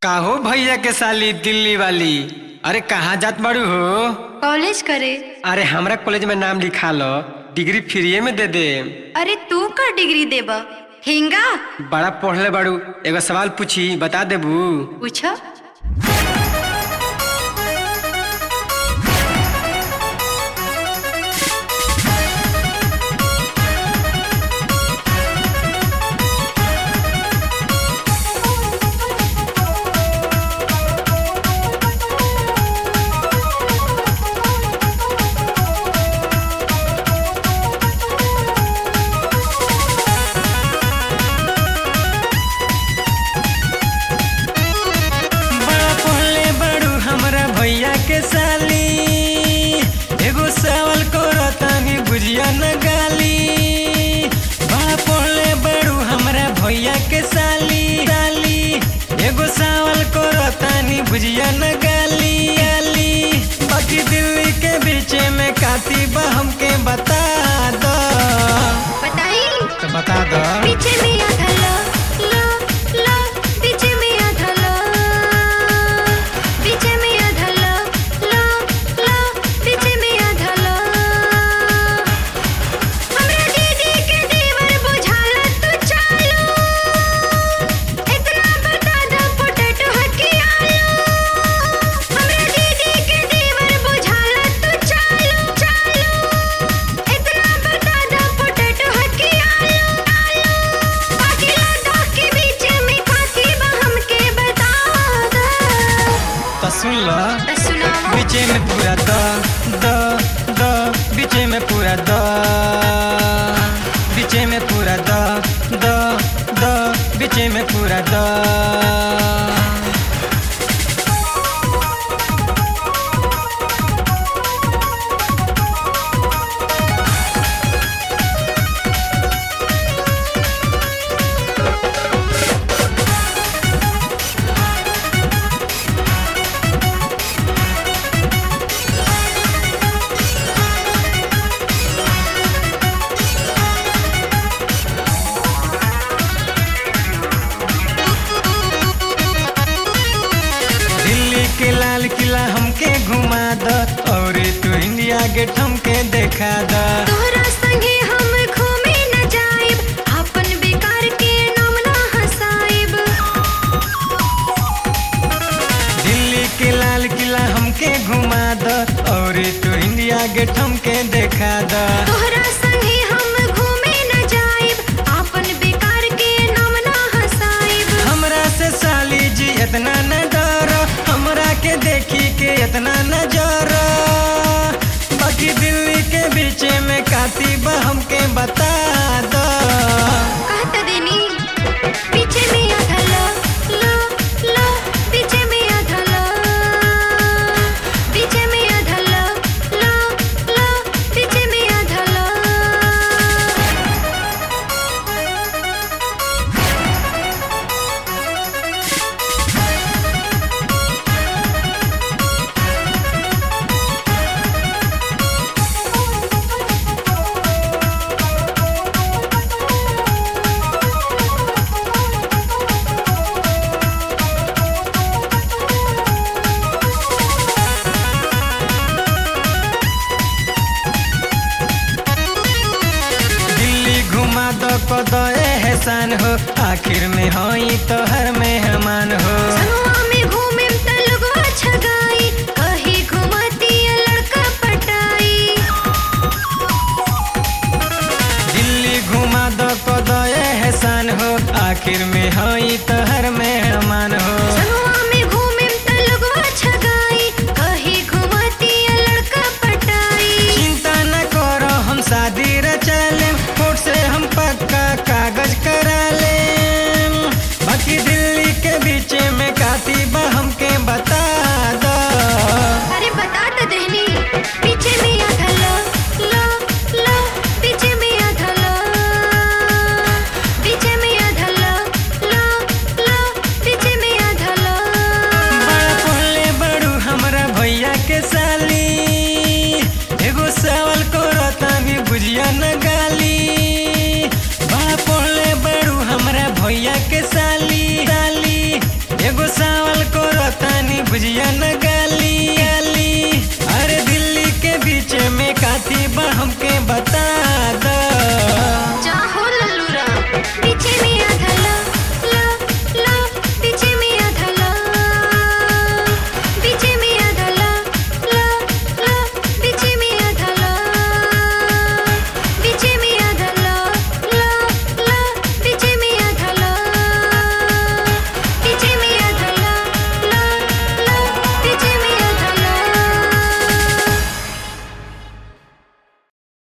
काहो भैया के साली दिल्ली वाली अरे कहाँ जात बाड़ू हो कॉलेज करे अरे हमरा कॉलेज में नाम लिखा लो डिग्री फ्रीए में दे दे अरे तू का डिग्री देबा हिंगा बड़ा पढ़ले बाड़ू एगो सवाल पूछी बता देबू पूछो बड़ा पढ़ले बाड़ू हमरा भैया के साली एगो सवाल करो तानी बुझिया न गाली बड़ा पढ़ले बाड़ू हमरा भैया के साली साली एगो सवाल करो तानी बुझिया न गाली गाली बाकी दिल्ली के बीच में काती बा हमके बता दो बताई तो बता दो पीछे में आधा लो लो लो पीछे में आधा लो पीछे में आधा लो लो लो पीछे में आधा लो हमरा दीदी के देवर बुझाला तू चालू इतना बता दो पोटैटो हकी आलू हमरा दीदी के देवर बुझाला तू चालू चालू इतना बता दो पोटैटो हकी आलू आलू बाकी लगा के बीच में खाती बा हमके बता दो तो सुन लो तो सुनाओ बीचे में पूरा द द द बीचे में पूरा द बीचे में पूरा द द द बीचे में पूरा द दिल्ली के लाल किला हमके घुमा द और तू इंडिया गेट हमके देखा द तोहरा संगे हम घूमे न जाइब अपन बेकार के नाम ना हसाइब दिल्ली के लाल किला हमके घुमा द और तू इंडिया गेट हमके देखा द तोहरा संगे हम घूमे न जाइब अपन बेकार के नाम ना हसाइब हमरा से साली जी इतना न डरो हमरा के देखी के इतना न जरो बाकी दिल्ली के बीच में काती बा हमके बता दो कहत देनी पीछे में आधा लो लो लो पीछे में आधा लो पीछे में आधा लो लो लो पीछे में आधा लो दिल्ली घुमा दो को दो एहसान हो आखिर में होई तो हर मेहमान हो संगवा में घूमे त लोगवा छगाई कहीं घुमती लड़का पटाई दिल्ली घुमा दो को दो एहसान हो आखिर में होई तो हर मेहमान हो संगवा में घूमे त लोगवा छगाई कहीं घुमती लड़का पटाई चिंता न करो हम शादी रचले कोर्ट से हम पक्का कागज करा ले बाकी दिल्ली के बीच में बुझिया न गाली गाली अरे दिल्ली के बीच में काथी बा हमके बता द